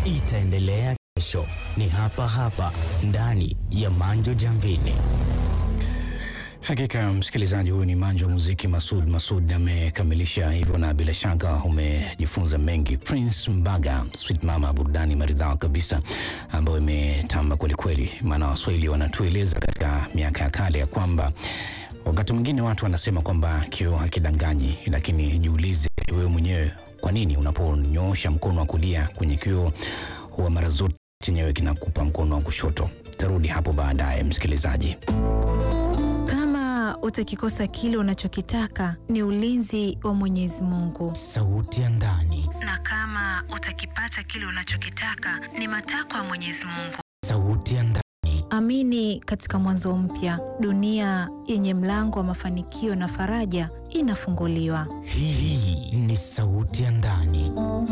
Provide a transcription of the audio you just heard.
itaendelea kesho. Ni hapa hapa ndani ya Manjo Jamvini. Hakika msikilizaji, huyu ni Manjo wa muziki Masud. Masud amekamilisha hivyo, na bila shaka umejifunza mengi. Prince Mbaga, Sweet Mama, burudani maridhawa kabisa ambayo imetamba kwelikweli, maana Waswahili wanatueleza katika miaka ya kale ya kwamba wakati mwingine watu wanasema kwamba kioo hakidanganyi, lakini jiulize wewe mwenyewe, kwa nini unaponyoosha mkono wa kulia kwenye kioo huwa mara zote chenyewe kinakupa mkono wa kushoto? Tarudi hapo baadaye, msikilizaji. Kama utakikosa kile unachokitaka ni ulinzi wa Mwenyezi Mungu, Sauti ya ndani, na kama utakipata kile unachokitaka ni matakwa ya Mwenyezi Mungu. sauti ya ndani, Amini katika mwanzo mpya, dunia yenye mlango wa mafanikio na faraja inafunguliwa. hii ni sauti ya ndani.